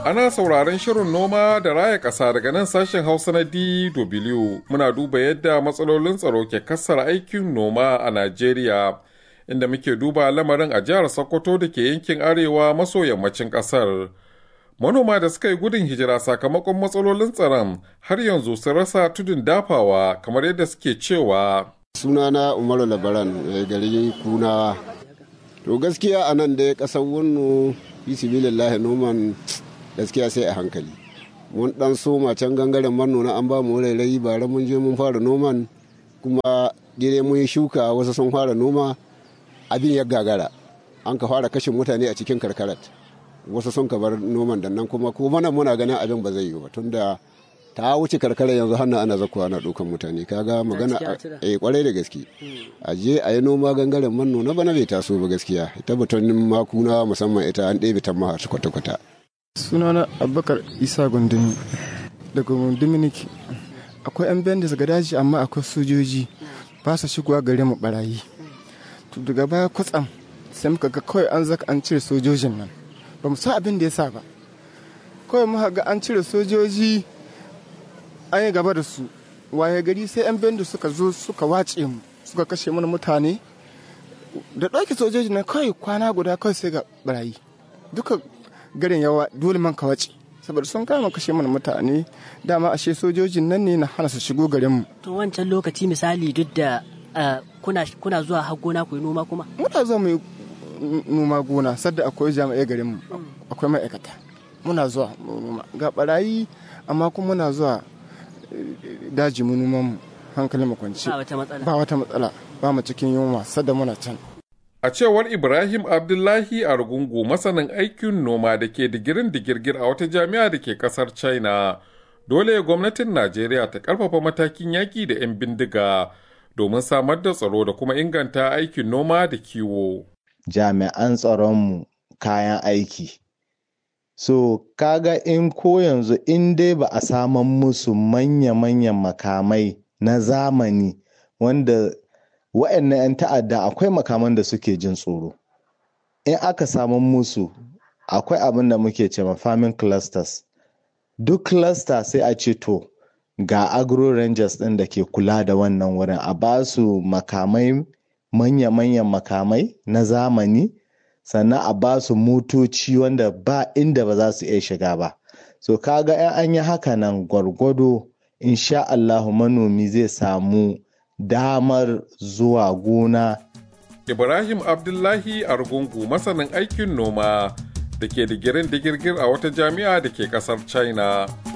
Ana sauraron shirin noma da raya ƙasa daga nan sashen Hausa na DW muna duba yadda matsalolin tsaro ke kassara aikin noma a Najeriya, inda muke duba lamarin a jihar Sokoto da ke yankin arewa maso yammacin ƙasar. Manoma da suka yi gudun hijira sakamakon matsalolin tsaron har yanzu sun rasa tudun dafawa kamar yadda suke cewa. Sunana Umaru Labaran garin Kunawa. To gaskiya a nan dai ƙasar wannan bisbilillahi noman gaskiya sai a hankali mun dan soma can gangaren manona an ba mu rairayi bara mun je mun fara noman kuma gire mun yi shuka wasu sun fara noma abin ya gagara an ka fara kashin mutane a cikin karkarat wasu sun ka bar noman da nan kuma kuma nan muna ganin abin ba zai yi ba tunda ta wuce karkara yanzu hannu ana zakuwa ana dukan mutane kaga magana a kwarai da gaske a je a yi noma gangaren manno na bana bai taso ba gaskiya ita batonin makuna musamman ita an ɗebe ta maha kwata-kwata sunana abubakar isa gundumi daga dominik akwai yan bandis ga daji amma akwai sojoji ba su shigowa gare mu barayi to daga baya kwatsam sai muka ga kawai an zaka an cire sojojin nan ba mu san abin da ya sa ba kawai muka ga an cire sojoji an yi gaba da su waye gari sai 'yan bendu suka zo suka wace mu suka kashe mana mutane da ɗauke sojoji na kawai kwana guda kawai sai ga barayi duka garin yawa dole man ka wace saboda sun kama kashe mana mutane dama ashe sojojin nan ne na hana su shigo garin mu to wancan lokaci misali duk da kuna kuna zuwa har gona ku yi noma kuma muna zuwa mu yi noma gona sadda akwai jami'ai garin mu akwai ma'aikata muna zuwa noma ga barayi amma kuma muna zuwa daji mu noman mu hankalin mu kwance ba wata matsala ba wata matsala ba mu cikin yunwa sadda muna can A cewar Ibrahim Abdullahi Argungu masanin aikin noma da ke digirin digirgir a wata jami'a da ke kasar China, dole gwamnatin Najeriya ta karfafa matakin yaƙi da 'yan bindiga domin samar da tsaro da kuma inganta aikin noma da kiwo. Jami'an tsaronmu kayan aiki. So, kaga in ko yanzu in dai ba a saman musu manya-manyan makamai na zamani wanda wa'annan 'yan ta'adda akwai makaman da suke jin tsoro in aka samu musu akwai abin da muke ce farming clusters duk cluster sai a ce to ga agro rangers ɗin da ke kula da wannan wurin a ba su makamai manya-manyan makamai na zamani sannan a ba su motoci wanda ba inda ba za su iya shiga ba so kaga 'yan an yi haka nan gwargwado insha Allahu manomi zai samu damar zuwa gona. Ibrahim Abdullahi Argungu masanin aikin noma da ke digirin digirgir a wata jami'a da ke kasar China.